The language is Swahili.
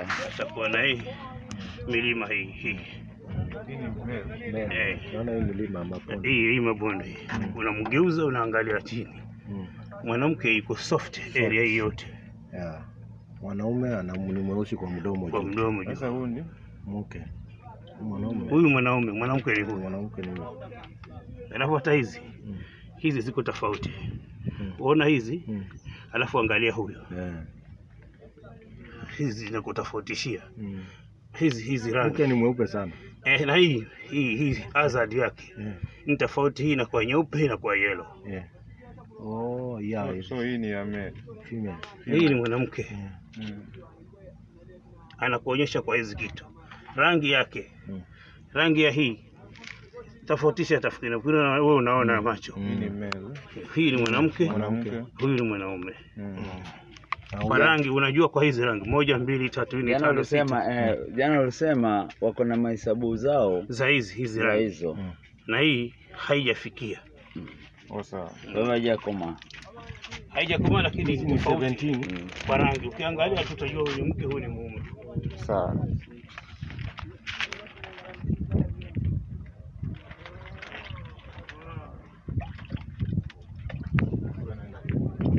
atakuwa na hii milima hii hii Hii ni male. Male. Eh. Naona hii milima mabonde. hii hii mabonde hii. Unamgeuza, unaangalia chini. Mm. Mwanamke iko soft area hii yote Yeah. Mwanaume ana ni mweusi kwa mdomo kwa juu. mdomo juu. Sasa huu ni Mke. Mwanaume. Huyu mwanaume, mwanamke ni huyu. Mwanamke ni huyu. Alafu hata hizi Mm. hizi ziko tofauti. Mm. Uona hizi, Mm. alafu angalia huyo, Yeah. hizi zinakutofautishia Mm. hizi hizi rangi Mke ni mweupe sana. eh, na hii hii hii hazard yake Yeah. ni tofauti. Hii inakuwa nyeupe, hii inakuwa yellow. Yeah. Oh, yeah. so, so hii ni ya male. Female. Hii ni mwanamke Yeah. Mm. anakuonyesha kwa hizi kitu rangi yake, Mm. rangi ya hii tofautisha tafakiri, wewe unaona macho. Hii ni Mm. male. Hii ni mwanamke, Mwanamke. huyu ni mwanaume. Mm. Na Kwa huyu- rangi unajua, kwa hizi rangi moja, mbili, tatu, nne, Jana tano, sita ulisema eh, jana ulisema wako na mahesabu zao za hizi hizi za rangi, hizo. Mm. na hii haijafikia, Oh, sawa. Wewe hajakoma. haijakomaa, lakini Hizi ni tofauti 17. Mm. kwa rangi. Ukiangalia tu utajua huyu ni mke, huyu ni mume. Sawa.